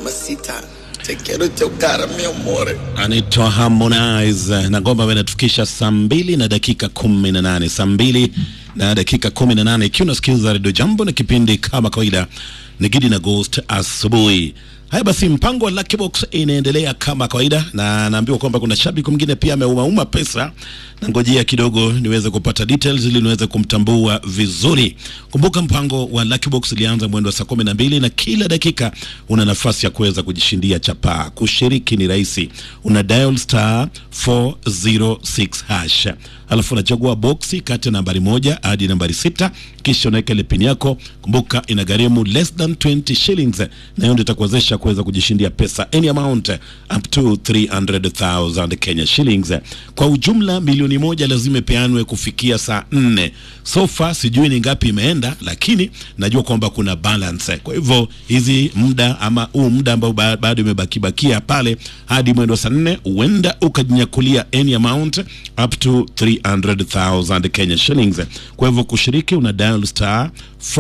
mamacita te quiero chocar mi amore anaitwa Harmonize na ngoma inatufikisha saa mbili na dakika kumi na nane saa mbili na dakika kumi na nane ikiwa unasikiliza redio Jambo na kipindi kama kawaida ni Gidi na Ghost asubuhi. Haya basi, mpango wa Lucky Box inaendelea kama kawaida, na naambiwa kwamba kuna shabiki mwingine pia ameumauma pesa, na ngojea kidogo niweze kupata details ili niweze kumtambua vizuri. Kumbuka mpango wa Lucky Box ilianza mwendo wa saa kumi na mbili na kila dakika una nafasi ya kuweza kujishindia chapaa. Kushiriki ni rahisi, una dial star 406 hash alafu unachagua boksi kati ya nambari moja hadi nambari sita kisha unaweka ile pin yako. Kumbuka inagharimu less than 20 shillings, na hiyo ndio itakuwezesha kuweza kujishindia pesa any amount up to 300,000 Kenya shillings. Kwa ujumla milioni moja lazima ipeanwe kufikia saa nne. So far sijui ni ngapi imeenda, lakini najua kwamba kuna balance. Kwa hivyo hizi muda ama huu muda ambao ba- bado imebaki bakia pale hadi mwendo wa saa nne, huenda ukajinyakulia any amount up to 300,000 Kenya shillings. Kwa hivyo kushiriki una dial star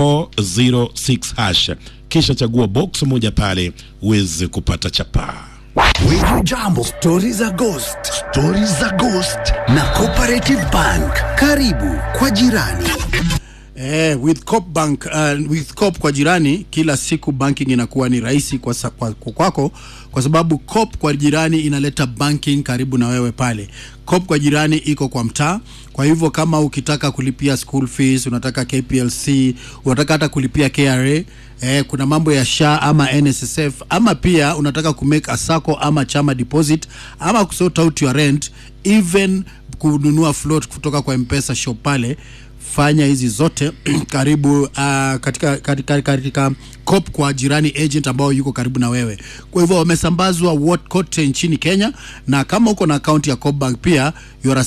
406 hash kisha chagua box moja pale uweze kupata chapaa. Wiju Jambo, stori za ghost, stori za ghost na Cooperative Bank. Karibu kwa jirani. Eh, with Coop Bank, uh, with Coop kwa jirani kila siku banking inakuwa ni rahisi kwa, sa- kwa, kwa kwako kwa sababu Coop kwa jirani inaleta banking karibu na wewe pale. Coop kwa jirani iko kwa mtaa, kwa hivyo kama ukitaka kulipia school fees, unataka KPLC, unataka hata kulipia KRA, eh, kuna mambo ya SHA ama NSSF ama pia unataka kumake a sacco ama chama deposit ama kusort out your rent even kununua float kutoka kwa M-Pesa shop pale fanya hizi zote karibu uh, katika, katika, katika cop kwa jirani agent ambao yuko karibu na wewe. Kwa hivyo wamesambazwa wat- kote nchini Kenya, na kama uko na akaunti ya Coop Bank pia you are a